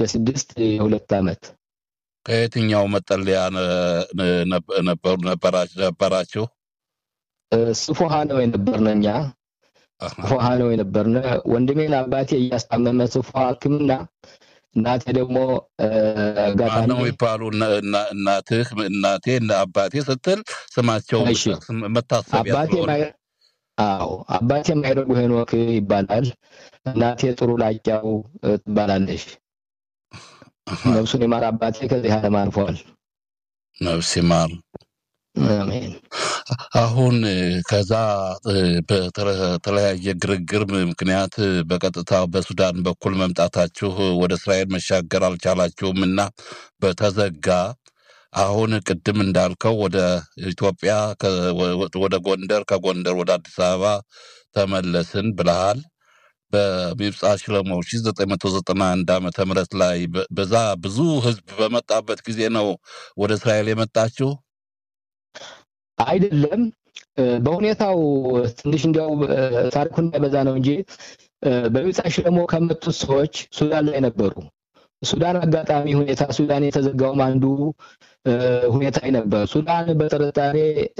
በስድስት የሁለት ዓመት ከየትኛው መጠለያ ነበራችሁ? ስፎሃ ነው የነበርነ እኛ ስፎሃ ነው የነበርነ። ወንድሜን አባቴ እያስታመመ ስፎሃ ሕክምና እናቴ ደግሞ ጋጣሚ ነው ይባሉ እናትህ እናቴ አባቴ ስትል ስማቸው መታሰቢያ አዎ አባቴ ማይረጉ ሄኖክ ይባላል። እናቴ ጥሩ ላቂያው ትባላለች። ነፍሱን የማር አባቴ ከዚህ ዓለም አልፏል። ነፍስ ይማር። አሜን። አሁን ከዛ በተለያየ ግርግር ምክንያት በቀጥታ በሱዳን በኩል መምጣታችሁ ወደ እስራኤል መሻገር አልቻላችሁም እና በተዘጋ አሁን ቅድም እንዳልከው ወደ ኢትዮጵያ ወደ ጎንደር ከጎንደር ወደ አዲስ አበባ ተመለስን ብለሃል። በሚብጻ ሽለሞ 1991 ዓመተ ምህረት ላይ በዛ ብዙ ህዝብ በመጣበት ጊዜ ነው ወደ እስራኤል የመጣችሁ? አይደለም። በሁኔታው ትንሽ እንዲያው ታሪኩን እንዳይበዛ ነው እንጂ በሚብጻ ሽለሞ ከመጡት ሰዎች ሱዳን ላይ ነበሩ። ሱዳን አጋጣሚ ሁኔታ ሱዳን የተዘጋውም አንዱ ሁኔታ ነበር። ሱዳን በጥርጣሬ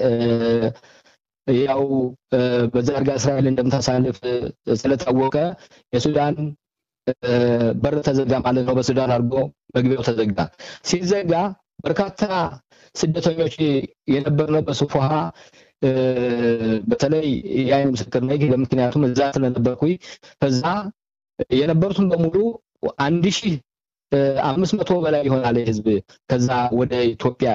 ያው በዛ አድርጋ እስራኤል እንደምታሳልፍ ስለታወቀ የሱዳን በር ተዘጋ ማለት ነው። በሱዳን አድርጎ መግቢያው ተዘጋ። ሲዘጋ በርካታ ስደተኞች የነበርነው በሱፎሃ በተለይ የአይን ምስክር ነኝ። ምክንያቱም እዛ ስለነበርኩኝ ከዛ የነበሩትን በሙሉ አንድ ሺህ አምስት መቶ በላይ ይሆናል ህዝብ ከዛ ወደ ኢትዮጵያ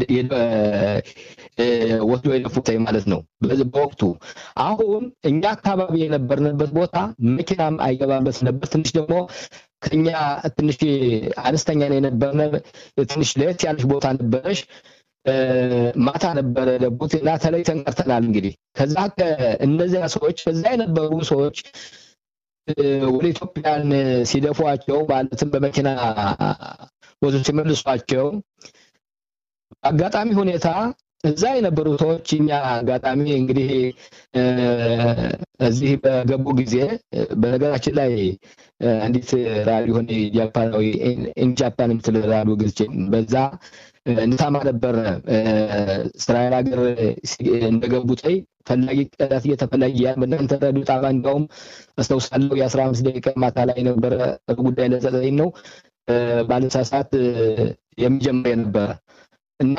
ወስዶ የደፉት ማለት ነው በወቅቱ። አሁን እኛ አካባቢ የነበርንበት ቦታ መኪናም አይገባበት ነበር። ትንሽ ደግሞ ከኛ ትንሽ አነስተኛ ነው የነበርነ ትንሽ ለየት ያለች ቦታ ነበረች። ማታ ነበረ ደቡት እና ተለይተን ቀርተናል። እንግዲህ ከዛ እነዚያ ሰዎች ከዛ የነበሩ ሰዎች ወደ ኢትዮጵያን ሲደፏቸው ማለትም በመኪና ወደ ሲመልሷቸው አጋጣሚ ሁኔታ እዛ የነበሩ ሰዎች እኛ አጋጣሚ እንግዲህ እዚህ በገቡ ጊዜ በነገራችን ላይ አንዲት ራዲዮን ጃፓናዊ ኢንጃፓን የምትል ራዲዮ ገዝቼ በዛ እንታማ ነበር እስራኤል ሀገር እንደገቡ ጠይ ፈላጊ ቀዳት እየተፈላጊ ያ በእናንተ ራዲዮ ጣቢያ እንዲያውም አስታውሳለሁ የአስራ አምስት ደቂቃ ማታ ላይ ነበረ ጉዳይ ለዘጠኝ ነው ባለሳሳት የሚጀምር የነበረ እና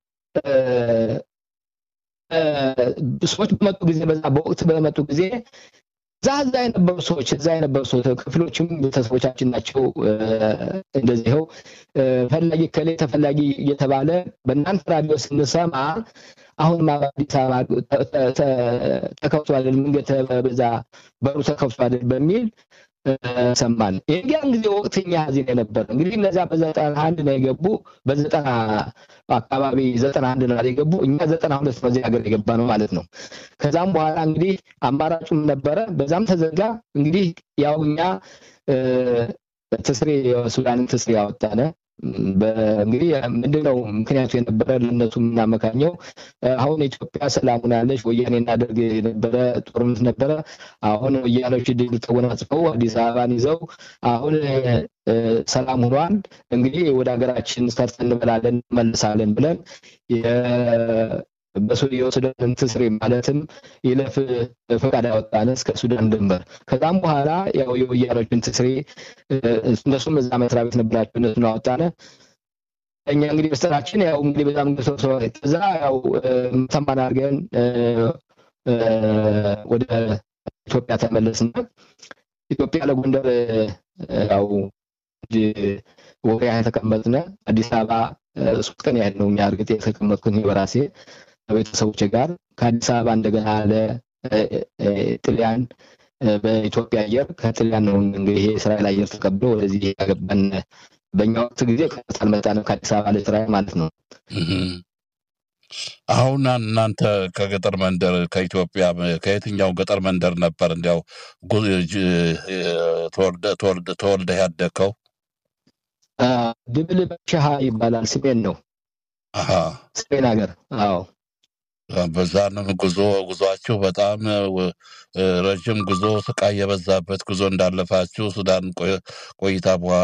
ሰዎች በመጡ ጊዜ በዛ በወቅት በመጡ ጊዜ እዛ እዛ የነበሩ ሰዎች እዛ የነበሩ ሰዎች ክፍሎችም ቤተሰቦቻችን ናቸው። እንደዚህው ፈላጊ ከሌ ተፈላጊ እየተባለ በእናንተ ራዲዮ ስንሰማ አሁን አዲስ አበባ ተከፍቷል፣ መንገድ በዛ በሩ ተከፍቷል በሚል ሰማን። የዚያን ጊዜ ወቅት እኛ ሀዚን የነበረ እንግዲህ እነዚያ በዘጠና አንድ ነው የገቡ በዘጠና አካባቢ ዘጠና አንድ ነው የገቡ እኛ ዘጠና ሁለት በዚህ ሀገር የገባ ነው ማለት ነው። ከዛም በኋላ እንግዲህ አማራጩም ነበረ፣ በዛም ተዘጋ። እንግዲህ ያው እኛ ትስሬ የሱዳንን ትስሬ ያወጣነ እንግዲህ ምንድነው ምክንያቱ የነበረ ለእነሱ የምናመካኘው አሁን ኢትዮጵያ ሰላም ሆናለች። ወያኔ እናደርግ የነበረ ጦርነት ነበረ። አሁን ወያኔዎች ድል ተጎናጽፈው አዲስ አበባን ይዘው አሁን ሰላም ሆኗል። እንግዲህ ወደ ሀገራችን ሰርተን እንበላለን እንመልሳለን ብለን የሱዳን ትስሬ ማለትም ይለፍ ፈቃድ ያወጣነ እስከ ሱዳን ድንበር። ከዛም በኋላ ያው የወያኖችን ትስሬ እነሱም እዛ መስሪያ ቤት ነበራቸው እነሱን አወጣነ። እኛ እንግዲህ በስተራችን ያው እንግዲህ በጣም ከዛ ያው ተማን አድርገን ወደ ኢትዮጵያ ተመለስና ኢትዮጵያ ለጎንደር ያው ወሬ ተቀመጥነ። አዲስ አበባ ሶስት ቀን ያህል ነው እኛ እርግጥ የተቀመጥኩት በራሴ ከቤተሰቦች ጋር ከአዲስ አበባ እንደገና ለጥልያን በኢትዮጵያ አየር ከጥልያን ነው እንግዲህ ይሄ እስራኤል አየር ተቀብሎ ወደዚህ ያገባን። በእኛ ወቅት ጊዜ ቀጥታ አልመጣንም ከአዲስ አበባ ለእስራኤል ማለት ነው። አሁን እናንተ ከገጠር መንደር ከኢትዮጵያ ከየትኛው ገጠር መንደር ነበር እንዲያው ተወልደህ ያደግከው? ድብል በሻሃ ይባላል። ስሜን ነው ስሜን ሀገር። አዎ በዛንም ጉዞ ጉዟችሁ በጣም ረዥም ጉዞ ስቃይ የበዛበት ጉዞ እንዳለፋችሁ ሱዳን ቆይታ በኋላ